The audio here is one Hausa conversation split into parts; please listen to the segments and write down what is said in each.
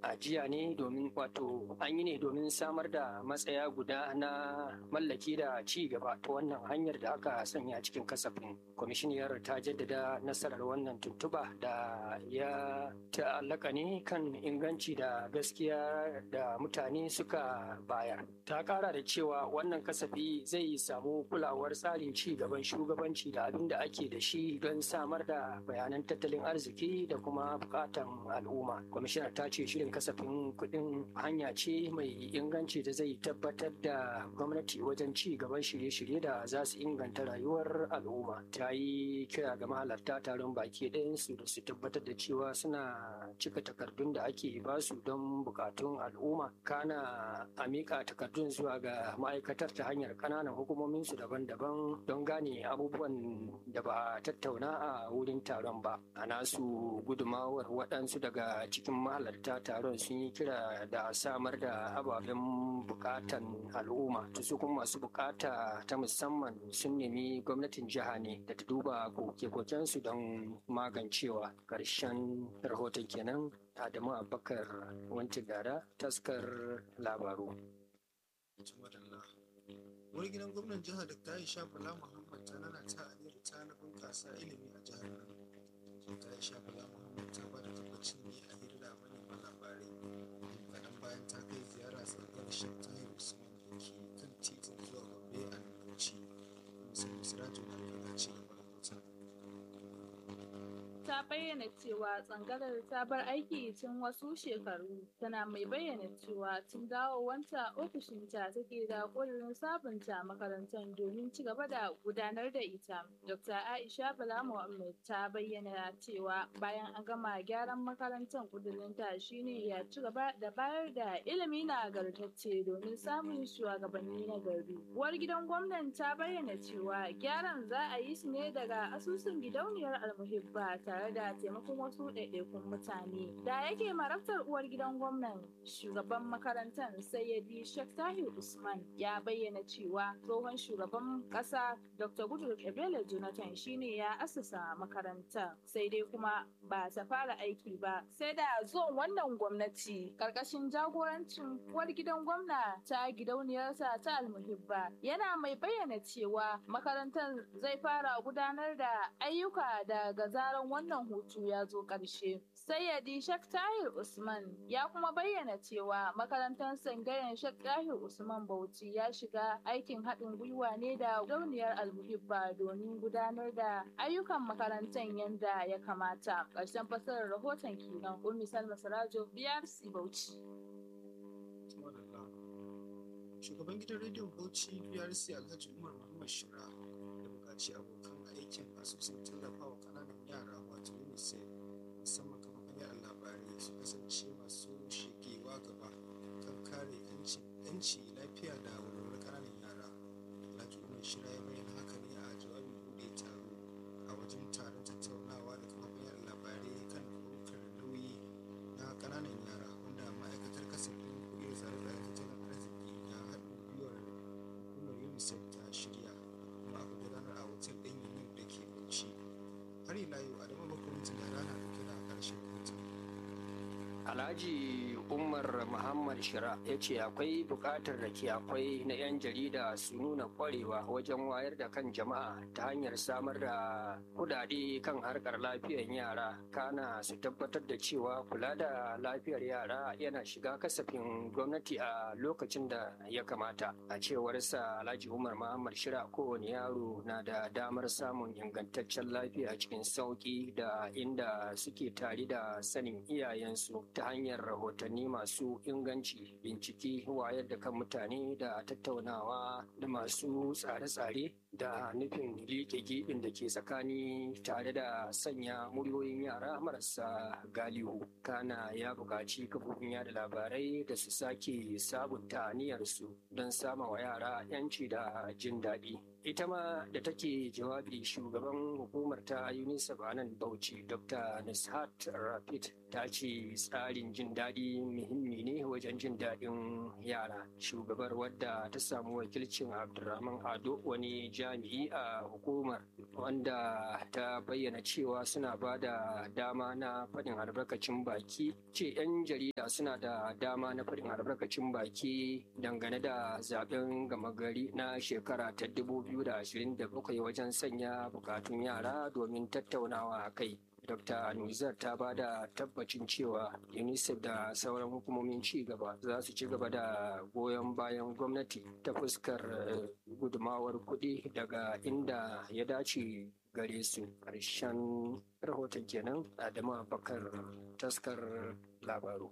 a jiya ne domin wato an yi ne domin samar da matsaya guda na mallaki da ci gaba ta wannan hanyar da aka sanya cikin kasafin kwamishiniyar ta jaddada nasarar wannan tuntuba da ya ta'allaka ne kan inganci da gaskiya da mutane suka bayar ta kara da cewa wannan kasafi zai samu kulawar tsarin ci gaban shugabanci da abin da ake da shi don samar da bayanan tattalin arziki da kuma bukatan al'umma kwamishinar ta ce shirin kasafin kuɗin hanya ce mai inganci da zai tabbatar da gwamnati wajen ci gaban shirye-shirye da za su inganta rayuwar al'umma ta yi kira ga mahalarta taron baki ɗayansu da su tabbatar da cewa suna cika takardun da ake ba su don bukatun al'umma kana a miƙa takardun zuwa ga ma'aikatar ta hanyar ƙananan hukumominsu daban-daban don gane abubuwan da ba a tattauna a wurin taron ba a nasu gudumawar waɗansu daga cikin mahalarta taron sun yi kira da samar da ababen bukatan al'umma su kuma masu bukata ta musamman sun nemi gwamnatin jiha ne da ta duba koke-kokensu don magancewa ƙarshen rahoton kenan adamu abubakar wanti gara taskar labaru wani gidan gwamnan jihar da ta yi shafala muhammad ta nana ta aniyar ta na bunkasa ilimi a jihar nan ta yi shafala muhammad ta ba da tabbacin ne a hira da manema labarai kaɗan bayan ta kai ziyara tsangar shan tahir usman da ke kan titin zuwa gombe a bauchi musamman siraju na da ci gaba da hoton ta bayyana cewa tsangarar ta bar aiki tun wasu shekaru tana mai bayyana cewa tun dawowanta ofishinta take da ƙudurin sabunta makarantar domin ci gaba da gudanar da ita dr aisha bala muhammad ta bayyana cewa bayan an gama gyaran makarantar ƙudurinta shine ya ci gaba da bayar da ilimi na gartacce domin samun shugabanni na gari uwar gidan gwamnan ta bayyana cewa gyaran za a yi su ne daga asusun gidauniyar almuhibba tare da taimakon wasu ɗaiɗaikun mutane da yake marabtar uwar gidan gwamnan shugaban makarantar sayyadi Sheikh tahir usman ya bayyana cewa tsohon shugaban ƙasa dr goodluck ebele jonathan shine ya asasa makarantar sai dai kuma ba ta fara aiki ba sai da zuwan wannan gwamnati karkashin jagorancin uwar gidan gwamna ta gidauniyarsa ta almuhibba yana mai bayyana cewa makarantar zai fara gudanar da ayyuka daga zaran wannan hutu ya zo ƙarshe. Sayyadi Shek Tahir Usman ya kuma bayyana cewa makarantar sangayen Shek Tahir Usman Bauchi ya shiga aikin haɗin gwiwa ne da dauniyar almuhibba domin gudanar da ayyukan makarantar yadda ya kamata. Ƙarshen fasarar rahoton kenan Ummi Salma Sarajo BRC Bauchi. Shugaban gidan rediyon Bauchi BRC Alhaji Umar Muhammad Shira da buƙaci abokan aikin asusun tallafa wa ƙananan yara wato unicef musamman kafafen yada labarai su kasance masu shigewa gaba kan kare yanci lafiya da walwalar ƙananan yara alhaji umar shira ya bayyana haka ne a jawabin buɗe taro a wajen taron tattaunawa da kafafen yada labarai kan ɗaukar nauyi na ƙananan yara wanda ma'aikatar kasafin kuɗi da tsare-tsare tattalin arziki da haɗin gwiwar hukumar unicef ta shirya kuma aka gudanar a hotel ɗin union da ke bauchi har ila yau adamu makarantun da rana da kira ƙarshen hoton Alhaji Umar Muhammad Shira ya ce akwai buƙatar da ke akwai na 'yan jarida su nuna ƙwarewa wajen wayar da kan jama'a ta hanyar samar da kudade kan harkar lafiyar yara kana su tabbatar da cewa kula da lafiyar yara yana shiga kasafin gwamnati a lokacin da ya kamata. A cewarsa Alhaji Umar Muhammad Shira kowane yaro na da damar samun ingantaccen lafiya cikin sauƙi da inda suke tare da sanin iyayensu. ta hanyar rahotanni masu inganci bincike wayar da kan mutane da tattaunawa da masu tsare-tsare da nufin liƙe gibin da ke tsakani tare da sanya muryoyin yara marasa galihu kana ya buƙaci kafofin yada labarai da su sake sabunta aniyarsu don sama wa yara 'yanci da jin daɗi ita ma da take jawabi shugaban hukumar ta unicef a nan bauchi dr nishat rapid ta ce tsarin jin daɗi muhimmi ne wajen jin daɗin yara shugabar wadda ta samu wakilcin abdulrahman ado wani jami'i a hukumar wanda ta bayyana cewa suna ba da dama na faɗin albarkacin baki ce 'yan jarida suna da dama na faɗin albarkacin baki dangane da zaben gama gari na shekara ta 2027 wajen sanya bukatun yara domin tattaunawa a kai Dr. Nuzar ta ba da tabbacin cewa UNICEF da sauran hukumomin ci gaba za su ci gaba da goyon bayan gwamnati ta fuskar gudumawar kuɗi daga inda ya dace gare su ƙarshen rahoton kenan Adamu Bakar taskar labaru.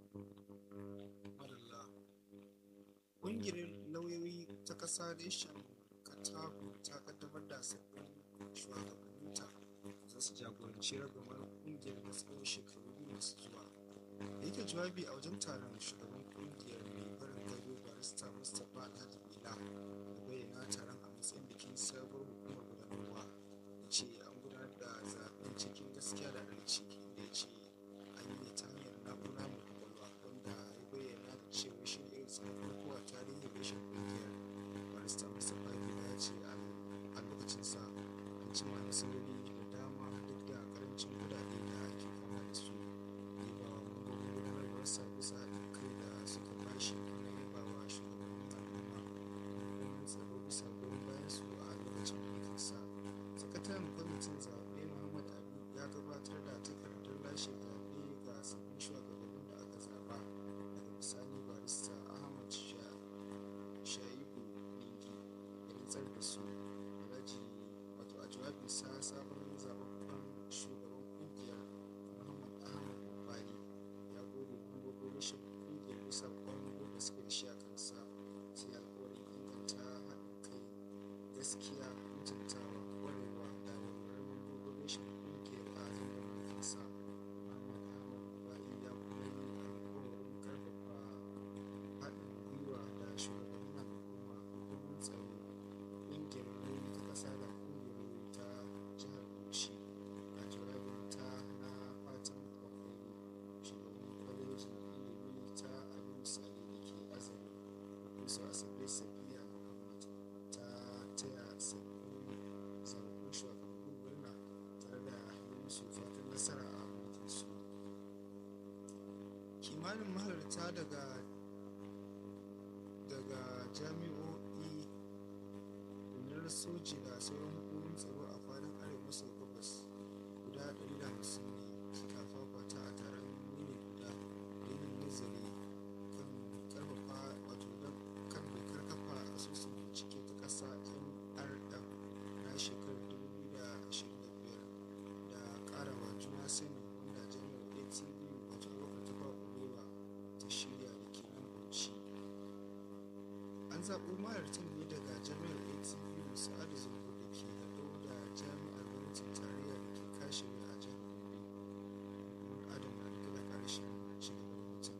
Ƙungiyar lauyoyi ta ƙasa reshen Katago ta kaddamar da sabbin shugabanninta za su jagoranci ragamar ƙungiyar da tsawon shekaru biyu masu zuwa. Da yake jawabi a wajen taron shugaban ƙungiyar mai barin gado barista Mustapha Alhaji Bila da bayyana taron a matsayin bikin sabuwar hukumar gudanarwa ya ce an gudanar da zaben cikin gaskiya da adalci inda ya ce an yi ne ta hanyar na'ura mai kwakwalwa wanda ya bayyana da cewa shi ne irin tsarin farko a tarihin rashin ƙungiyar barista Mustapha Bila ya ce a lokacinsa an cima nasarori da dama duk da karancin kudade da ake fama da su ya ba wa mambobin gudanarwarsa bisa haɗin kai da suka bashi kuma ya ba wa shugabannin al'umma domin tsaro bisa goyon bayan su a lokacin mulkinsa sakataren kwamitin zaɓe muhammad ali ya gabatar da takardar lashe zaɓe ga sabbin shugabannin da aka zaɓa daga bisani barista ahmad shaibu ningi ya rantsar da su alhaji wato a jawabinsa sabon zababben shugaban kungiyar muhammad ahmad bukari ya gode mambobin rashin kungiyar bisa kwango da suka shi a kansa sai alkawarin inganta haɗin kai gaskiya mutuntawa kwarewa da walwalar mambobin rashin kungiyar a zangon mulkinsa muhammad ahmad bukari ya kuma yi alkawarin karfafa haɗin gwiwa da shugabannin al'umma domin tsaro ƙungiyar lauyi ta ƙasa da ƙungiyar lauyi ta jihar bauchi a jawabin ta na fatan alkhairi shugaban kwalejin ilimi ta abin misali da ke azare professor asabe safiya muhammad ta taya sabbin zaɓaɓɓun shugabannin murna tare da yi musu fatan nasara a mulkinsu kimanin mahalarta daga daga jami'o'i rundunar soji da sauran hukumomin tsaro a fadin arewa maso gabas guda 150 ne suka fafata a taron yini guda don yin nazari kan karfafa wato don kan dokar kafa asusun bincike ta ƙasa nrm na shekarar 2025 da ƙarawa juna sani wanda jami'ar atv wato abokan tafa ƙurewa ta shirya da ke nan bauchi an zaɓo mahalartan ne daga jami'ar atv sa'adu zango da ke haɗo da jami'ar gwamnatin tarayya da ke kashe a jihar gobe kuma adam na daga da ƙarshen cigaban mutum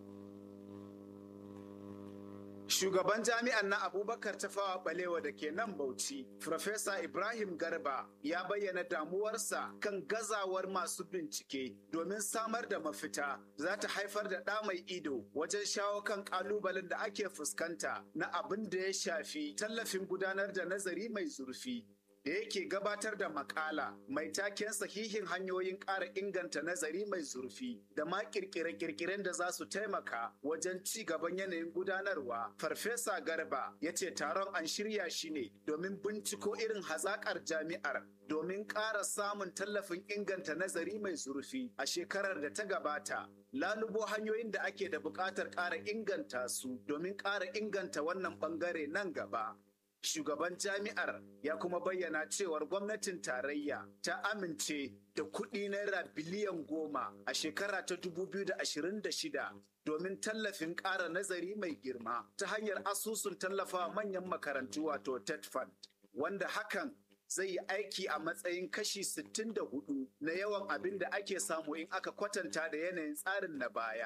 Shugaban jami'an na Abubakar Tafawa Balewa da ke nan Bauchi, Profesa Ibrahim Garba ya bayyana damuwarsa kan gazawar masu bincike domin samar da mafita za ta haifar da ɗa mai ido wajen shawo kan ƙalubalen da ake fuskanta na abin da ya shafi tallafin gudanar da nazari mai zurfi. da yake gabatar da makala mai taken sahihin hanyoyin ƙara inganta nazari mai zurfi da ma kirkire-kirkiren da za su taimaka wajen ci gaban yanayin gudanarwa. Farfesa Garba ya ce taron an shirya shi ne domin binciko irin hazaƙar jami'ar domin ƙara samun tallafin inganta nazari mai zurfi a shekarar da ta gabata. Lalubo hanyoyin da ake da buƙatar ƙara inganta su domin ƙara inganta wannan ɓangare nan gaba. shugaban jami'ar ya kuma bayyana cewar gwamnatin tarayya ta amince da kuɗi naira biliyan goma a shekara ta 2026 domin tallafin ƙara nazari mai girma ta hanyar asusun tallafa manyan makarantu wato tet fund wanda hakan zai yi aiki a matsayin kashi 64 na yawan abin da ake samu in aka kwatanta da yanayin tsarin na baya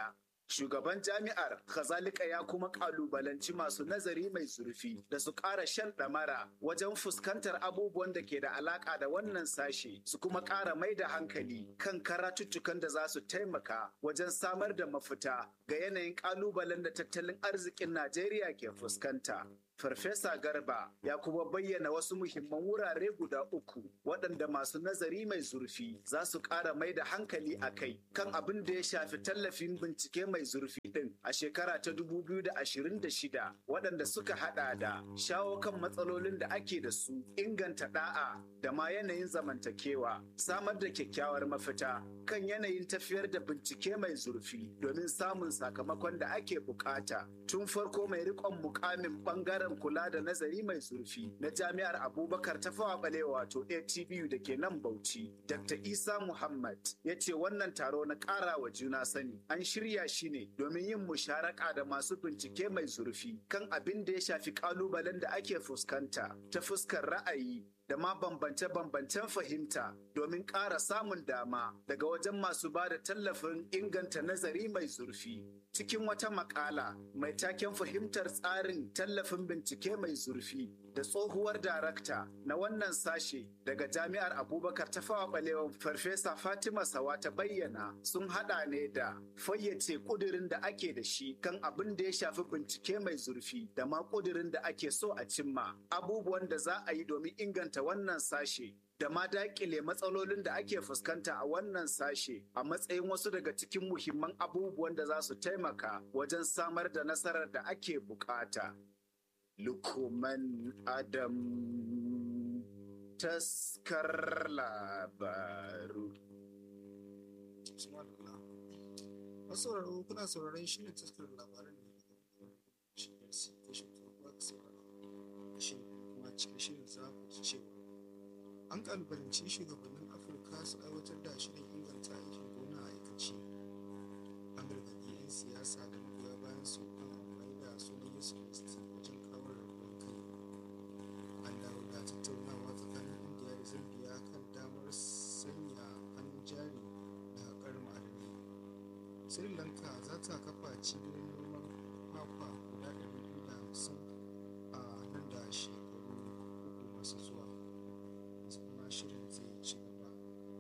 Shugaban jami'ar kazalika ya kuma kalubalanci masu nazari mai zurfi da su ƙara shan ɗamara wajen fuskantar abubuwan da ke da alaƙa da wannan sashe su kuma ƙara mai da hankali kan karatuttukan da za su taimaka wajen samar da mafita ga yanayin ƙalubalen da tattalin arzikin Najeriya ke fuskanta. Farfesa Garba ya kuma bayyana wasu muhimman wurare guda uku waɗanda masu nazari mai zurfi za su ƙara mai da hankali a kai kan abin da ya shafi tallafin bincike mai zurfi ɗin a shekara ta 2026 waɗanda suka haɗa da shawo kan matsalolin da ake da su inganta ɗa'a da ma yanayin zamantakewa samar da kyakkyawar mafita kan yanayin tafiyar da bincike mai zurfi domin samun sakamakon da ake bukata tun farko mai riƙon mukamin ɓangaren bangaren kula da nazari mai zurfi na jami'ar abubakar ta fawa balewa wato atbu da ke nan bauchi dr isa muhammad ya ce wannan taro na ƙara wa juna sani an shirya shi ne domin yin musharaka da masu bincike mai zurfi kan abin da ya shafi ƙalubalen da ake fuskanta ta fuskar ra'ayi da ma bambance-bambancen fahimta domin ƙara samun dama daga wajen masu ba da tallafin inganta nazari mai zurfi. Cikin wata makala mai taken fahimtar tsarin tallafin bincike mai zurfi da tsohuwar darakta na wannan sashe daga jami'ar abubakar ta fawa balewan farfesa fatima sawa ta bayyana sun hada ne da fayyace kudirin da ake da shi kan abin da ya shafi bincike mai zurfi da ma kudirin da ake so a cimma abubuwan da za a yi domin inganta wannan sashe da ma daƙile matsalolin da ake fuskanta a wannan sashe a matsayin wasu daga cikin muhimman abubuwan da za su taimaka wajen samar da nasarar da ake bukata. Lukuman Adam taskar labaru. Masauraro kuna sauraron shirin taskar labaran ne daga shirin si kashin farko da sauraro. Shirin kuma cikin shirin za ku ji cewa an kalubalanci shugabannin afirka su aiwatar da shirin inganta aikin gona a aikace an gargaɗi 'yan siyasa da magoya bayan su kan amfani da sunan yesu kristi wajen kawo rabuwar kai an dawo da tattaunawa tsakanin indiya da zambia kan damar sanya hannun jari na haƙar ma'adanai sri lanka za ta kafa cibiyoyin noman kwakwa guda 250 a nan da shekaru uku masu zuwa kuma shirin zai ci gaba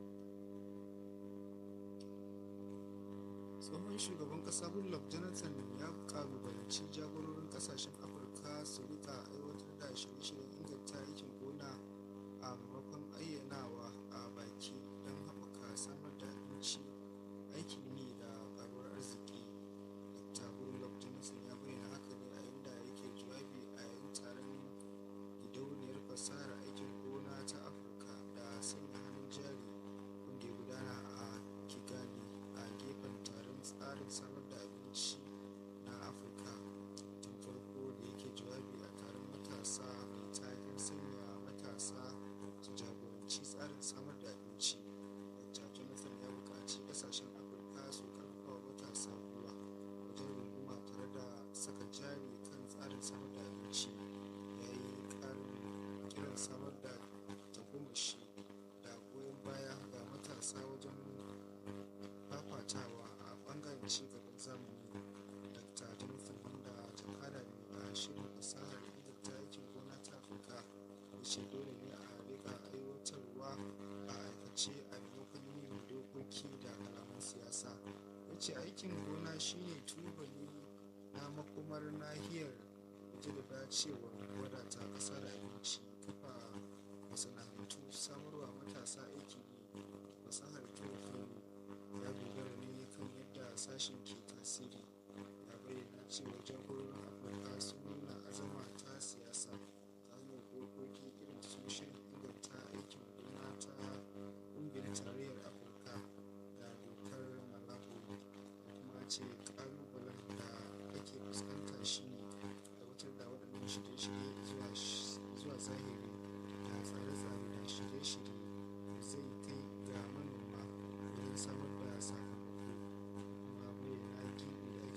tsohon shugaban kasa goodluck jonathan ya kalubalanci jagororin kasashen afirka su rika aiwatar da shirye-shiryen inganta aikin gona a maimakon ayyanawa a baki don haɓaka samar da abinci aikin yi da karuwar arziki dr goodluck jonathan ya bayyana haka ne a inda yake jawabi a yayin taron gidauniyar fasahar aikin gona ta afirka da sanya hannun jari wanda ya gudana a kigali a gefen taron tsarin samar da abinci na afirka tun farko da yake jawabi a taron matasa mai taken sanya matasa su jagoranci tsarin samar da abinci dr jonathan ya buƙaci ƙasashen afirka su karfafa wa matasa ruwa wajen runguma tare da saka jari kan tsarin samar da abinci ya yi ƙarin kiran samar da tagomashi da goyon baya ga matasa wajen fafatawa a bangaren cigaban zamani dr jonathan wanda ta kara ne a shirin fasahar inganta aikin gona ta afirka ya ce dole ne a rika aiwatarwa a aikace a maimakon yin dokoki da kalaman siyasa ya ce aikin gona shine tubali na makomar nahiyar waje da dacewar wadata ƙasa da abinci kafa masana'antu samarwa matasa aiki ne fasahar tofu ya dogara ne kan yadda sashen ke tasiri ya bayyana cewa jagororin afirka sun nuna azama ta siyasa ta hanyar dokoki irin su shirin inganta aikin gona ta ƙungiyar tarayyar afirka da dokar malabo da kuma ce ƙalubalen da ake fuskanta shine aiwatar da waɗannan shirye-shirye zuwa zahiri da tsare-tsare da shirye-shirye da zai kai ga manoma wajen samar da sakamako kuma bayyana gibi da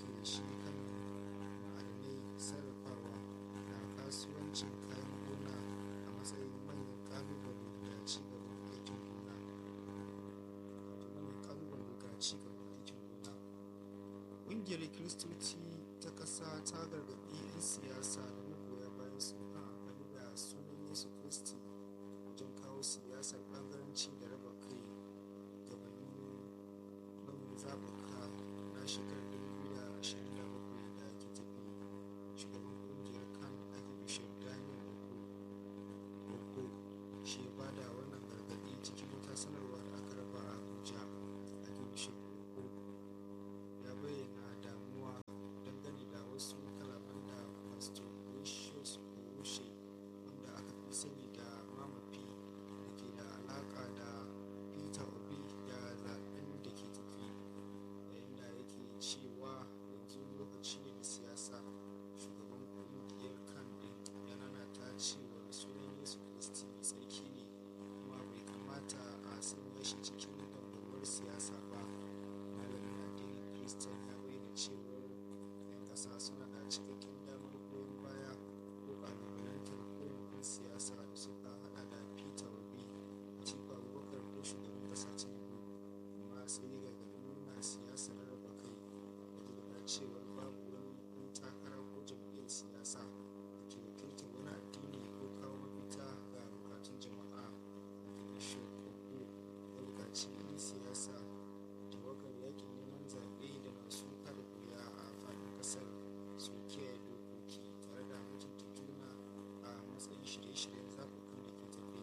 ƙungiyar kiristoci ta ƙasa ta gargaɗi 'yan siyasa da magoya bayan su kan amfani da sunan yesu kristi wajen kawo siyasar ɓangaranci da raba kai gabanin manyan zaɓuka na shekarar 2027 da ke tafi shugaban ƙungiyar kan archbishop daniel ogo shi ya bada wannan gargaɗi cikin wata sanarwa da aka raba a abuja archbishop ogo ya bayyana damuwa dangane da wasu kalaman da pastor precious orushe wanda aka fi sani da mamafi da ke da alaka da peter obi da zaben da ke tafi yayin da yake cewa yanzu lokaci ne na siyasa shugaban kungiyar kan din ya nanata cewa sunan yesu kristi mai tsarki ne kuma bai kamata a sanya shi cikin dambarwar siyasa ba malamin addinin kristan ya bayyana cewa 'yan ƙasa suna da cikakken damar goyon baya ko ƙalubalantar kowane ɗan siyasa da suka haɗa da peter obi atiku abubakar ko shugaban ƙasa tinubu amma sai ya gargaɗi nuna siyasar raba kai da da cewa babu wani ɗan takara ko jam'iyyar siyasa da ke wakiltar wani addini ko kawo mafita ga bukatun jama'a bishop ogo ya buƙaci 'yan siyasa tawagar yakin neman zaɓe da masu kada kuri'a a faɗin ƙasar su kiyaye dokoki tare da mutunta juna a matsayin shirye-shiryen zaɓuɓɓukan da ke tafi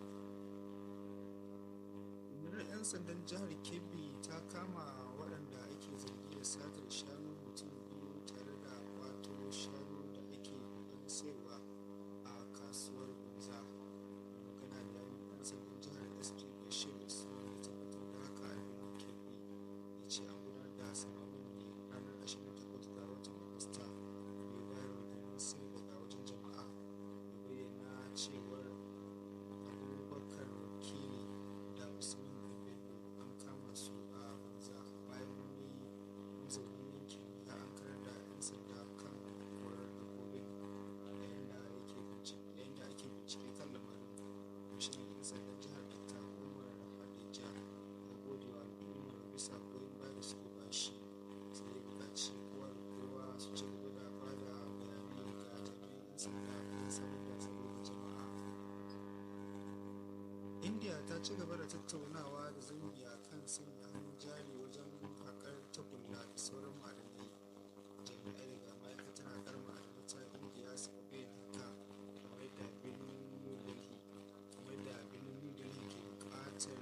rundunar 'yan sandan jihar kebbi ta kama waɗanda ake zargi da satar shanu mutum biyu tare da kwato shanu da ake ƙoƙarin sayarwa a kasuwar gunza magana da yawon 'yan sandan jihar sp bashir usman ya tabbatar da haka a birnin kebbi ya ce an gudanar da samamin ne ranar 28 ga watan agusta bai bayar da sirri daga wajen jama'a ya bayyana cewar abubakar wakili da usman bello an kama su a banza bayan wani mazaunin yankin ya an karar da 'yan sanda kan korar dabbobin yayin da yake bincike yayin da ake bincike kan lamarin kwamishinan 'yan sandan jihar dr umar hadija ya gode wa al'ummar bisa goyon baya da suke bashi sai ya buƙaci kowa da kowa su ci gaba da ba da bayanai ga jami'an 'yan sanda don samar da tsaro ga jama'a india ta ci gaba da tattaunawa da zambia kan sanya hannun jari wajen haƙar tagulla da sauran ma'adanai jami'ai daga ma'aikatar haƙar ma'adanai ta india suka bayyana haka kamar da birnin new delhi kamar da birnin new delhi ke buƙatar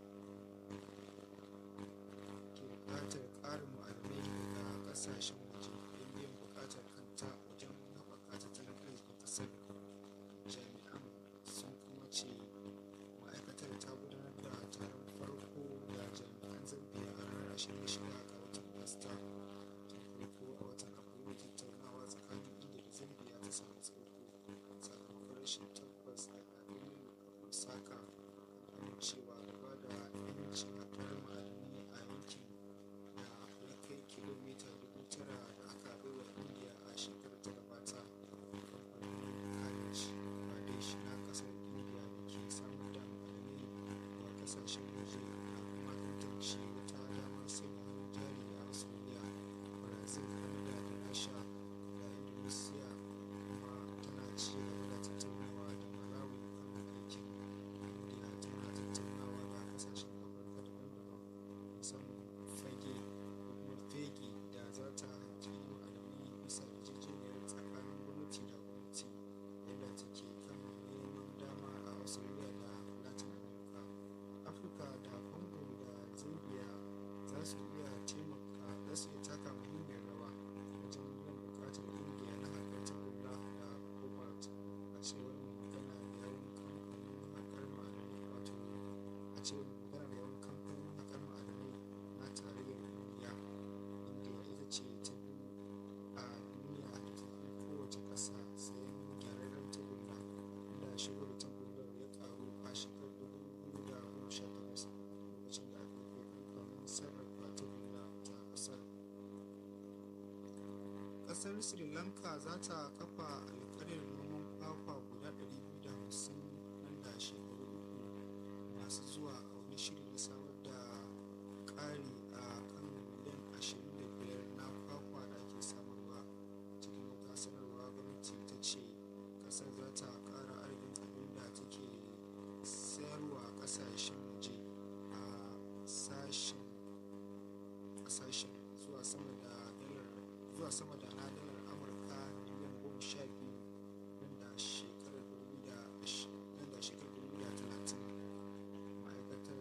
ke buƙatar ƙarin ma'adanai daga ƙasashen waje don biyan buƙatar kanta wajen haɓaka tattalin arzikin ƙasar jami'an sun kuma ce ma'aikatar ta gudanar da taron farko da jami'an zambia a ranar 26 ga watan agusta tun farko a watan afrilu tattaunawa tsakanin india da zambia ta samu tsaiko sakamakon rashin tabbas daga birnin osaka kan cewa gaba da yancin haɗar ma'adanai a yankin da ya kai kilomita dubu tara da aka baiwa india a shekarar ta gabata kamfanin Kadej Pradesh na kasar India da ke samar da ma'adanai wa kasashen waje na kuma tantance wata damar sanya hannun jari a Australia, Brazil, Canada da Rasha da Indonesia kuma tana ci gaba da tattaunawa da Malawi kan aikin India tana tattaunawa da kasashen Afirka daban-daban musamman fage ko kuma fegi da za ta haƙi ma'adanai bisa yarjejeniyar tsakanin gwamnati da gwamnati yadda take kan neman dama a australia da latin america afirka da congo da zambia za su iya taimaka za su iya taka muhimmiyar rawa wajen biyan bukatar indiya na haƙar tagulla da cobalt a cewar mai magana da yawon kamfanin haƙar ma'adanai wato a cewar mai magana da yawon kamfanin haƙar ma'adanai na tarayyar duniya indiya ita ce ta biyu a duniya da ta fi kowace ƙasa sayan gyararren tagulla inda shigo da tagullar ya karu a shekarar dubu biyu da goma sha takwas lokacin da aka kai kamfanin sarrafa tagulla ta ƙasar ƙasar sri lanka za ta kafa alƙaryar noman kwakwa guda 250 nan da shekaru uku masu zuwa a wani shiri na samar da ƙari a kan miliyan 25 na kwakwa zuwa sama da na dalar amurka miliyan goma sha biyu nan da shekarar dubu da nan da shekarar dubu da talatin ma'aikatar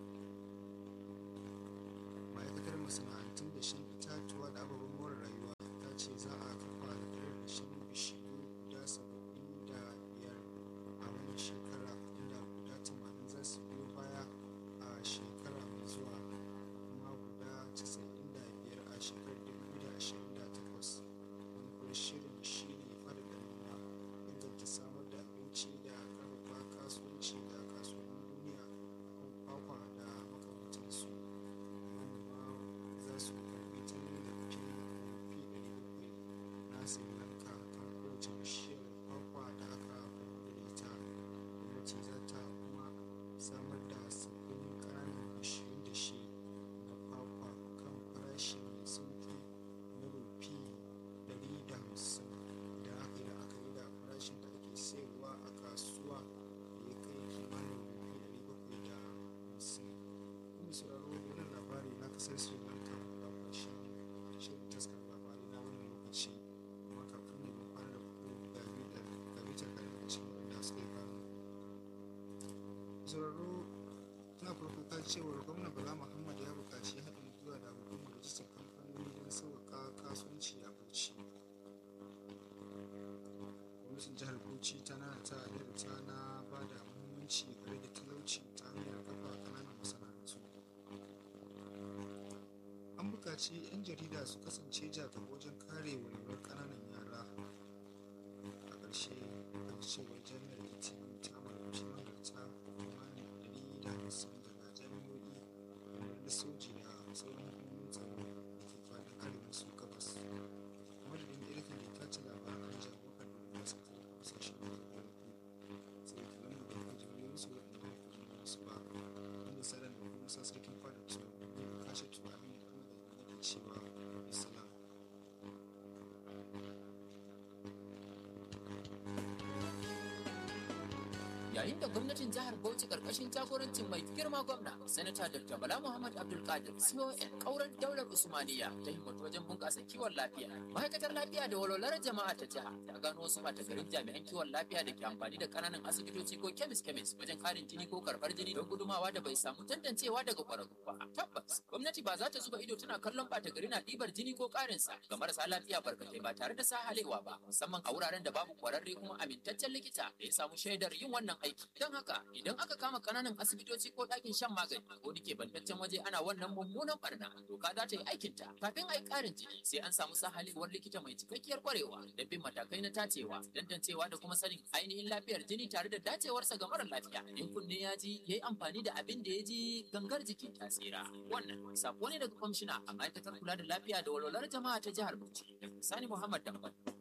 ma'aikatar masana'antun da shan itatuwa da ababen more rayuwa ta ce za a kafa da da shan bishiyu guda saba'in da biyar a wannan shekara inda guda tamanin za su biyo baya a shekara mai zuwa kuma guda casa'in da biyar a shekarar dubu da ashirin da takwas manufar shirin shi ne faɗaɗa noma inganta samar da abinci da ƙarfafa kasuwanci da kasuwannin duniya kan kwakwa da makamantansu manoma za su karɓi tallafi fi ɗari bakwai na sri lanka kan kowace bishiyar kwakwa da aka farko da ita gwamnati za ta kuma samar da sabbin ƙananan bishiyun da shi na kwakwa kan farashi mai sauƙi na rufi ɗari da hamsin da aka yi la'akari da farashin da ake sayarwa a kasuwa da ya kai kimanin rufi ɗari bakwai da hamsin kuma sauraro da wannan labari na kasar sri lanka a ƙarshen shirin taskar labarai na wannan lokaci amma kafin ne mun kwana da ku ga bitar ga bitar kaɗan daga cikin waɗanda suka yi kanu sauraro tana farko ta cewar gwamna bala muhammad ya buƙaci haɗin gwiwa da hukumar rajistar kamfanoni don sauƙaƙa kasuwanci a bauchi gwamnatin jihar bauchi ta nana ta ta na ba da muhimmanci ga rage talauci ta hanyar kafa ƙananan masana'antu an buƙaci 'yan jarida su kasance jagaba wajen kare walwalar ƙananan yara a ƙarshe kan cewar jami'ar itv ta marabci mahalarta kimanin ɗari da hamsin daga jami'o'i kamar da soji da sauran hukumomin tsaro da ke faɗin arewa su gabas a madadin da irin da ta ci labaran jagoran da masu kai kasashen da ke sai kilan mu da kuma jami'o'i su waɗanda ya fi musu ba wanda sadan da kuma sa sarkin fada su ne kashe tunanin da kuma da yake cewa bisalam yayin da gwamnatin jihar Bauchi karkashin jagorancin mai girma gwamna sanata Dr. Bala Muhammad Abdul Qadir CON kauran daular Usmaniya ta himmatu wajen bunƙasa kiwon lafiya ma'aikatar lafiya da walwalar jama'a ta jiha ta gano wasu mata garin jami'an kiwon lafiya da ke amfani da kananan asibitoci ko kemis kemis wajen karin jini ko karɓar jini don gudumawa da bai samu tantancewa daga ƙwararru ba tabbas gwamnati ba za ta zuba ido tana kallon ɓata gari na ɗibar jini ko ƙarinsa ga marasa lafiya barkatai ba tare da sahalewa ba musamman a wuraren da babu ƙwararre kuma amintaccen likita da ya samu shaidar yin wannan aiki don haka idan aka kama kananan asibitoci ko ɗakin shan magani ko dake bantaccen waje ana wannan mummunan barna doka za ta yi aikinta kafin a yi ƙarin jini sai an samu sahalewar likita mai cikakkiyar kwarewa da bin matakai na tacewa tantancewa da kuma sanin ainihin lafiyar jini tare da dacewarsa ga mara lafiya in kunne ya ji ya yi amfani da abin da ya ji gangar jikin ta tsira wannan sako ne daga kwamishina a ma'aikatar kula da lafiya da walwalar jama'a ta jihar Bauchi Sani Muhammad Dambal